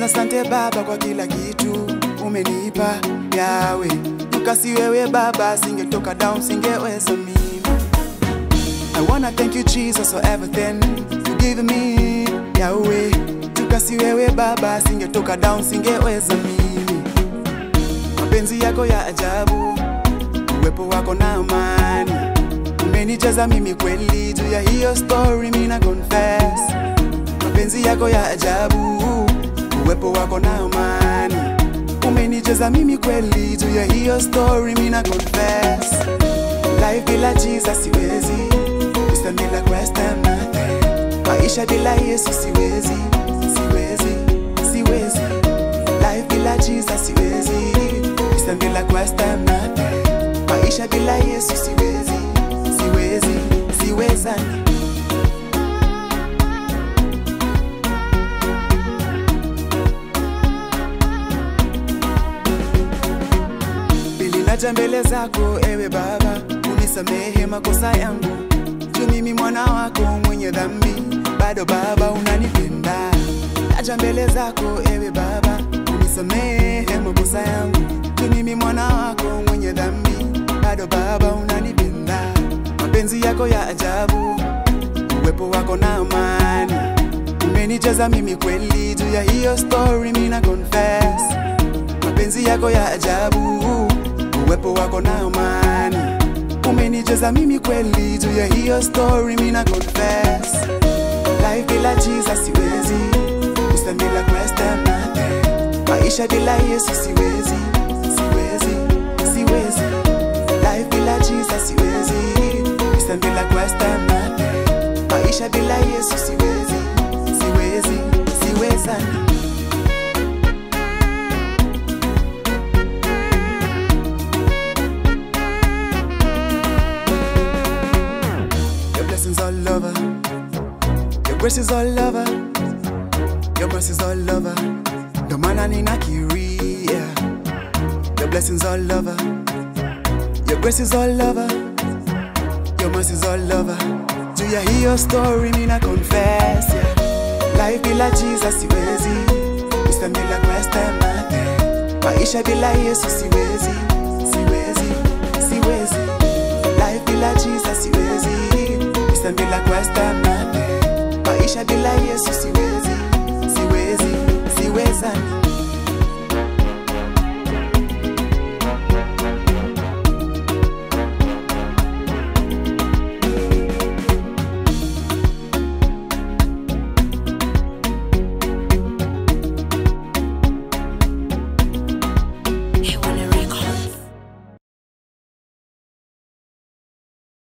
Kwanza sante Baba kwa kila kitu umenipa yawe, ukasi wewe Baba, singetoka down, singeweza mimi. I wanna thank you Jesus for everything you give me Yahweh, tukasi wewe Baba, singetoka down, singeweza mimi. Mapenzi yako ya ajabu, uwepo wako na amani, umenijaza mimi kweli. Juu ya hiyo story mina confess, mapenzi yako ya ajabu, uwepo wako na amani, umenijaza mimi kweli. Juu ya hiyo story mina confess, life bila Jesus siwezi, Wisdom bila Christ I'm nothing, maisha bila Yesu siwezi, siwezi, siwezi, life bila Jesus siwezi, Wisdom bila Christ I'm nothing, maisha bila Yesu siwezi, siwezi, siwezani. Bili naja mbele zako ewe Baba, unisamehe makosa yangu, juu mimi mwana wako mwenye dhambi, bado Baba unanipenda. Naja mbele zako ewe Baba, unisamehe makosa yangu, juu mimi mwana wako mwenye dhambi, bado Baba unanipenda. Mapenzi yako ya ajabu, uwepo wako na amani, umenijaza mimi kweli. Juu ya hiyo story mina confess mapenzi yako ya ajabu, uwepo wako na amani, umenijaza mimi kweli. Juu ya hiyo story mina confess, life bila Jesus siwezi, Wisdom bila Christ I'm nothing, maisha bila Yesu siwezi, siwezi, siwezi, life bila Jesus siwezi, Wisdom bila Christ I'm nothing, maisha bila Yesu siwezi, siwezi, siwezani. Your blessings all over. Your grace is all over. Your mercies all over. Ndo maana ninakiria. Your blessings all over. Your grace is all over. Your mercies all over. Juu ya hiyo story mina confess yeah. Life bila Jesus siwezi. Wisdom bila Christ I'm nothing. Maisha bila Yesu siwezi. Siwezi. Siwezi. Life bila Jesus siwezi, Wisdom bila Christ I'm nothing, maisha bila Yesu siwezi.